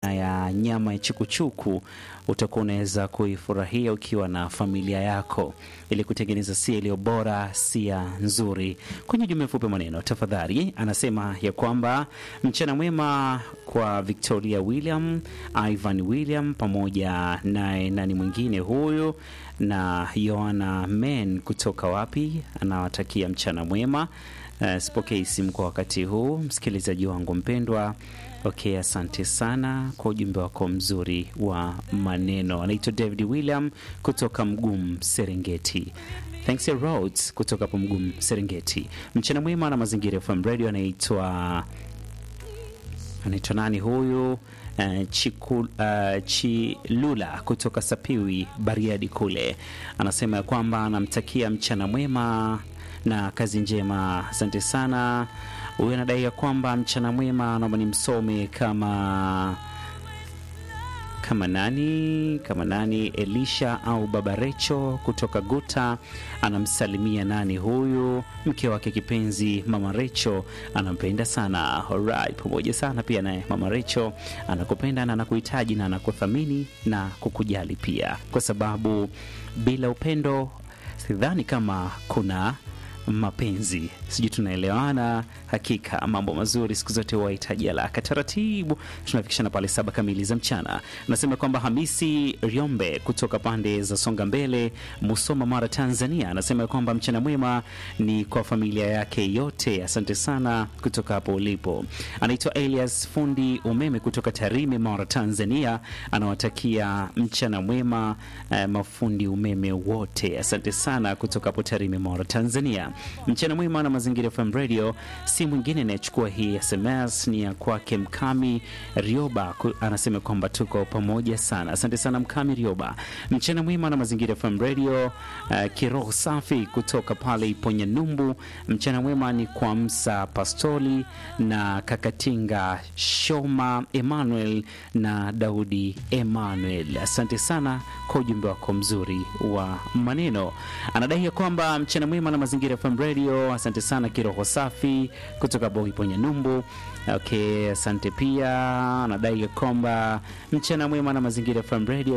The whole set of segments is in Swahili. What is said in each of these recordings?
ya nyama ya chukuchuku utakuwa unaweza kuifurahia ukiwa na familia yako ili kutengeneza sia iliyo bora, sia nzuri. Kwenye ujumbe mfupi maneno, tafadhali, anasema ya kwamba mchana mwema kwa Victoria William, Ivan William pamoja naye nani mwingine huyu na Yohana Men kutoka wapi, anawatakia mchana mwema. Uh, sipokei simu kwa wakati huu, msikilizaji wangu mpendwa. Okay, asante sana kwa ujumbe wako mzuri wa maneno. Anaitwa David William kutoka Mgumu, Serengeti. Thanks ya Roads kutoka hapo Mgumu, Serengeti. Mchana mwema na Mazingira FM Radio. Anaitwa anaitwa nani huyu? Uh, Chiku, uh, Chilula kutoka Sapiwi, Bariadi kule, anasema ya kwamba anamtakia mchana mwema na kazi njema. Asante sana. Huyu anadai ya kwamba mchana mwema, naomba nimsome kama kama nani kama nani, Elisha au Baba Recho kutoka Guta, anamsalimia nani huyu, mke wake kipenzi Mama Recho, anampenda sana. Alright, pamoja sana pia naye Mama Recho anakupenda na anakuhitaji na anakuthamini na kukujali pia, kwa sababu bila upendo sidhani kama kuna mapenzi. Sijui tunaelewana? Hakika mambo mazuri siku zote wahitaji haraka. Taratibu tunafikishana pale saba kamili za mchana. Nasema kwamba Hamisi Ryombe kutoka pande za Songa Mbele, Musoma, Mara, Tanzania, anasema kwamba mchana mwema ni kwa familia yake yote. Asante sana kutoka hapo ulipo. Anaitwa Elias fundi umeme kutoka Tarime, Mara, Tanzania, anawatakia mchana mwema eh, mafundi umeme wote. Asante sana kutoka hapo Tarime, Mara, Tanzania. Mchana mwema na Mazingira FM Radio. Si mwingine anayechukua hii SMS ni ya kwake Mkami Rioba, anasema kwamba tuko pamoja sana. Asante sana Mkami Rioba. Mchana mwema na Mazingira FM Radio. Uh, kiroho safi kutoka pale Iponya Numbu. Mchana mwema ni kwa Msa Pastoli na Kakatinga Shoma Emmanuel na Daudi Emmanuel. Asante sana kwa ujumbe wako mzuri wa maneno. Anadai ya kwamba mchana mwema na Mazingira FM Radio. Asante sana kiroho safi kutoka Boiponya Numbu. Okay, asante pia. Anadai ya kwamba mchana mwema na Mazingira FM Radio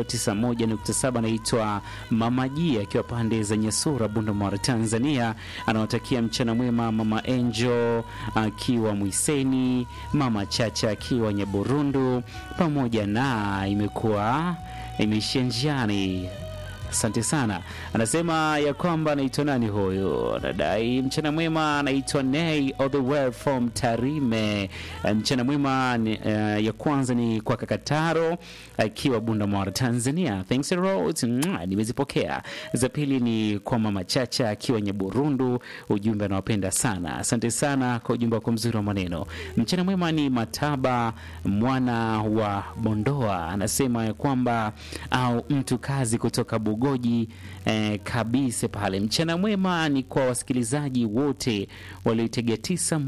91.7. Anaitwa Mama Ji akiwa pande za Nyasura, Bunda, Tanzania. Anawatakia mchana mwema Mama Angel akiwa Mwiseni, Mama Chacha akiwa Nyaburundu, pamoja na imekuwa imeishia njiani Asante sana. Anasema ya kwamba anaitwa nani huyu, anadai mchana mwema, anaitwa Nay all the way from Tarime. Mchana mwema uh, ya kwanza ni kwa Kakataro akiwa Bunda Mara, Tanzania. Thanks a lot. Nimezipokea. Za pili ni kwa Mama Chacha akiwa Nyaburundu, ujumbe anawapenda sana. Asante sana kwa ujumbe wako mzuri wa maneno. Mchana mwema ni Mataba mwana wa Bondoa, anasema ya kwamba au mtu kazi kutoka Bugoji eh, kabisa pale. Mchana mwema ni kwa wasikilizaji wote walioitegea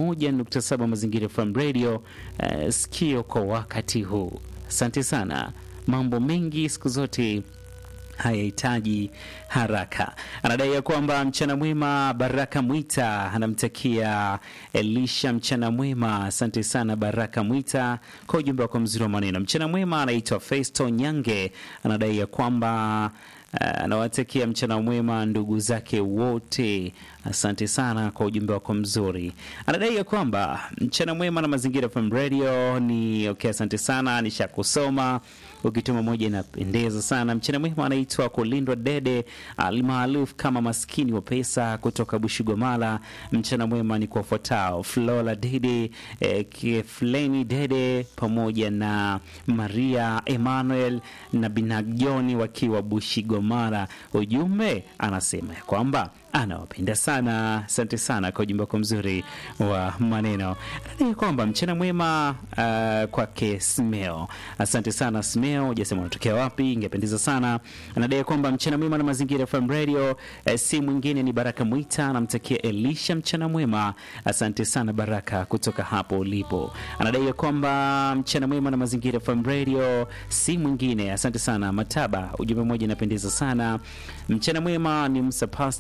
91.7 Mazingira FM Radio eh, sikio kwa wakati huu. Asante sana. Mambo mengi siku zote hayahitaji haraka. Anadai ya kwamba mchana mwema. Baraka Mwita anamtakia Elisha mchana mwema. Asante sana Baraka Mwita kwa ujumbe wako mzuri wa maneno. Mchana mwema. Anaitwa Festo Nyange, anadai ya kwamba anawatakia uh, mchana mwema ndugu zake wote. Asante sana kwa ujumbe wako mzuri. Anadai ya kwamba mchana mwema na Mazingira FM Radio ni okay. Asante sana, nishakusoma ukituma moja inapendeza sana. Mchana mwema anaitwa Kulindwa Dede almaarufu kama maskini wa pesa kutoka Bushigomala. Mchana mwema ni kwa fuatao Flora Dede, eh, Kefleni Dede pamoja na Maria Emmanuel na Binagjoni wakiwa Bushigomala. Ujumbe anasema ya kwamba anawapenda sana. Asante sana kwa ujumbe wako mzuri wa maneno. Anadai kwamba mchana mwema uh, kwake Smeo. Asante sana Smeo, hujasema unatokea wapi, ingependeza sana. Anadai kwamba mchana mwema na Mazingira FM Radio eh, si mwingine ni Baraka Mwita, anamtakia Elisha mchana mwema. Asante sana Baraka kutoka hapo ulipo. Anadai kwamba mchana mwema na Mazingira FM Radio si mwingine, asante sana Mataba, ujumbe mmoja inapendeza sana. Mchana mwema ni Msa Pasta au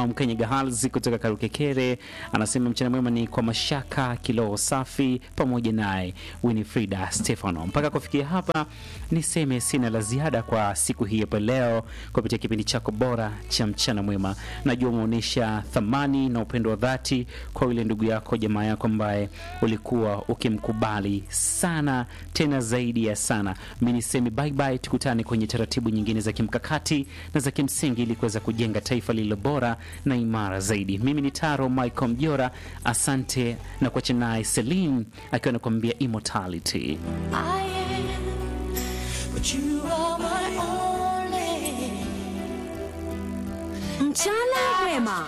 au Mkenya Gahals kutoka Karukekere anasema mchana mwema ni kwa Mashaka Kiloho Safi pamoja naye Winifrida Stefano. Mpaka kufikia hapa, niseme sina la ziada kwa siku hii hapa leo kupitia kipindi chako bora cha mchana mwema. Najua umeonyesha thamani na upendo wa dhati kwa yule ndugu yako, jamaa yako ambaye ulikuwa ukimkubali sana, tena zaidi ya sana. Mi niseme bye bye, tukutane kwenye taratibu nyingine za kimkakati na za kimsingi ili kuweza kujenga taifa lililo bora na imara zaidi. Mimi ni Taro Michael Mjora, asante na kuacha naye Celine akiwa anakuambia immortality. I am, but you are my only. Mchana mwema.